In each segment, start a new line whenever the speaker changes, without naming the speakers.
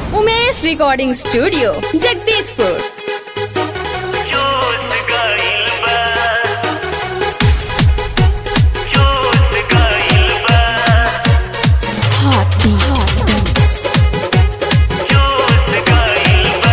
Umesh recording studio Jagdishpur
जोश गइल बा जोश गइल बा
हाथी
जोश गइल बा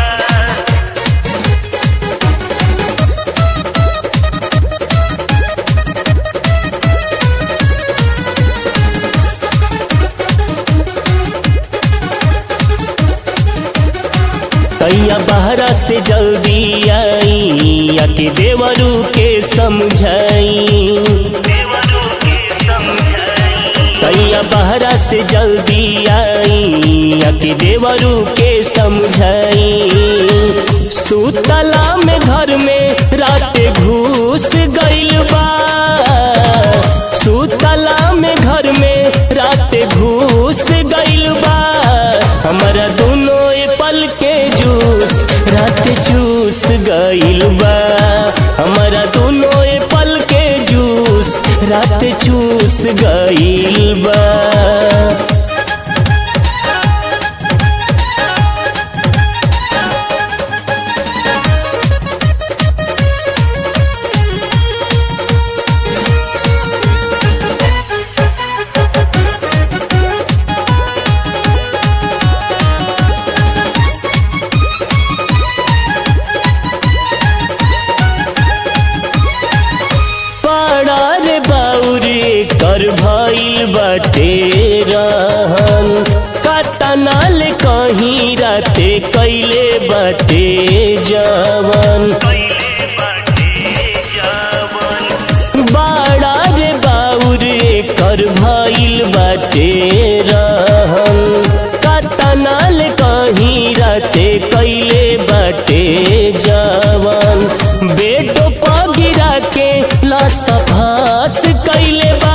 कैया बहरा से जल्दी आई आके देवरू के समझाई
देवरों के समझाई
कैया बहरा से जल्दी आई आके देवरू के समझाई सुतला में घर में रात घुस गइल बा सुतला में घर में रात घुस गइल बा हमारा दोनों ए पल के जूस रात चूस गइल बा हमारा दोनों ए पल के जूस रात चूस गइल बा पाड़ा रे बाउरे कर भइल बाटे रहन कतनाल कहीं राते कैले बाटे जवन
कैले बाटे जावन
बाड़ा रे बाउरे कर भइल बाटे रहन कतनाल कहीं राते कैले बाटे जवन बेटो पगिरा के लसफास कैले बा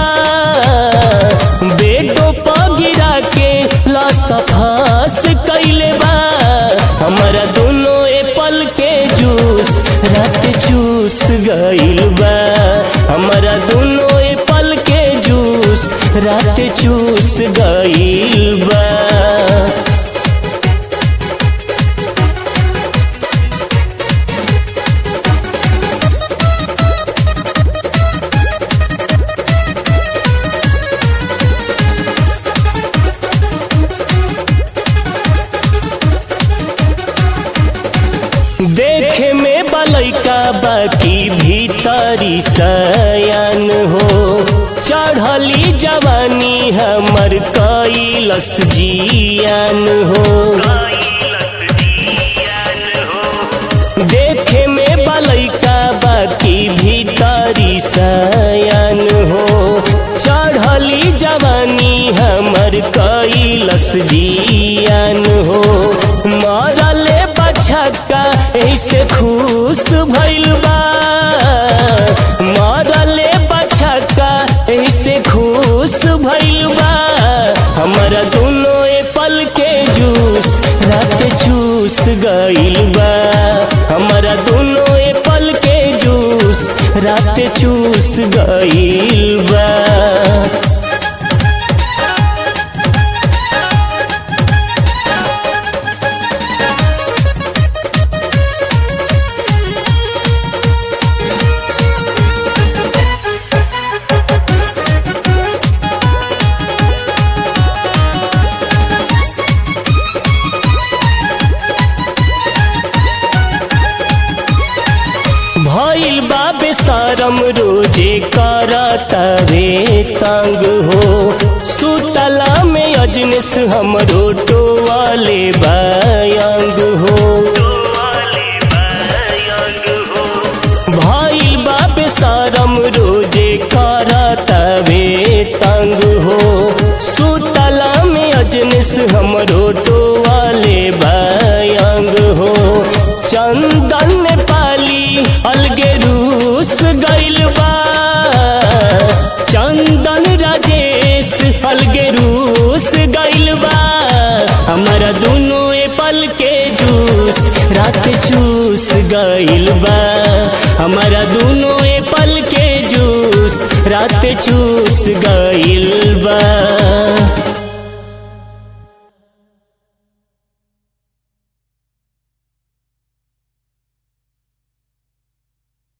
बेटो पगिरा के लसफास कैले बा हमारा दोनों ए पल के जूस रात चूस गइल बा हमारा दोनों ए पल के जूस रात चूस गइल बा देखे में बलैका बाकी भीतरी सयान हो चढ़ली जवानी हमर कैलस जियान हो
कैलस जियान हो
देखे में बलैका बाकी भीतरी सयान हो चढ़ली जवानी हमर कैलस जियान हो मरले बछक्का ऐसे खुश भइल बा मरले बछक्का ऐसे खुश भइल बा हमारा दोनों ए पल के जूस रात चूस गइल बा हमारा दोनों ए पल के जूस रात चूस गइल बा भइल बा बेसरम रोजे करतवे तंग हो सुतला में अजनस हमरो टोवाले बायंग हो
वाले बायंग हो
भइल बा बेसरम रोजे करतवे तंग हो सुतला में अजनस हमरो टोवाले बायंग हो चंदन पाली अलगे रूस गइल बा चंदन राजेश अलगे रूस गइल बा हमारा दोनों ए पल के जूस रात चूस गइल बा हमारा दोनों ए पल के जूस रात चूस गइल बा